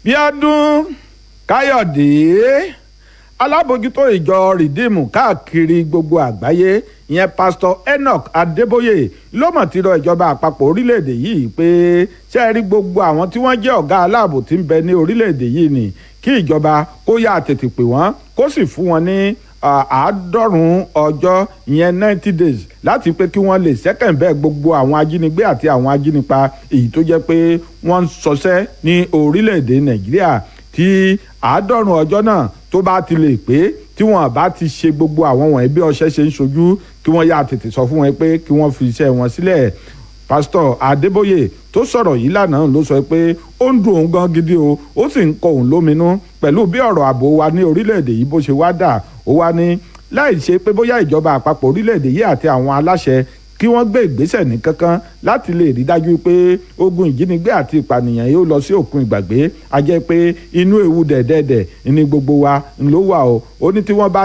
bíọ́dún káyọ̀dé alábòjútó ìjọ rìdíìmù káàkiri gbogbo àgbáyé ìyẹn pásítọ̀ enoch adébóyè ló mọ̀ ti rọ ìjọba àpapọ̀ orílẹ̀-èdè yìí pé ṣé ẹ rí gbogbo àwọn tí wọ́n jẹ́ ọ̀gá aláàbò tí ń bẹ ní orílẹ̀-èdè yìí ni kí ìjọba kó yá tètè pè wọ́n kó sì fún wọn ní àádọ́rùn-ún ọjọ́ ìyẹn ninety days láti pé kí wọ́n lè ṣẹ́kẹ̀ǹbẹ́ gbogbo àwọn ajínigbé àti àwọn ajínipa èyí tó jẹ́ pé wọ́n ń ṣọṣẹ́ ní orílẹ̀-èdè nàìjíríà tí àádọ́rùn-ún ọjọ́ náà tó bá ti lè pé tí wọ́n bá ti ṣe gbogbo àwọn wọ̀nyí bí ọṣẹ ṣe ń ṣojú kí wọ́n yá tètè sọ fún wọn pé kí wọ́n fi iṣẹ́ wọn sílẹ̀ pásítọ̀ adébóyè tó sọ̀rọ̀ yìí lánàá ló sọ pé ó ń dùn òun gan gidi o ó sì ń kọ òun lóminú pẹ̀lú bí ọ̀rọ̀ ààbò wa ní orílẹ̀-èdè yìí bó ṣe wá dà ó wá ní láì ṣe pé bóyá ìjọba àpapọ̀ orílẹ̀-èdè yìí àti àwọn aláṣẹ kí wọ́n gbé ìgbésẹ̀ ní kankan láti lè rí dájú pé ogun ìjínigbé àti ìpànìyàn yóò lọ sí òkun ìgbàgbé a jẹ́ pé inú ewu dẹ̀dẹ̀dẹ̀ ní gbogbo wa ló wà o ó ní tí wọ́n bá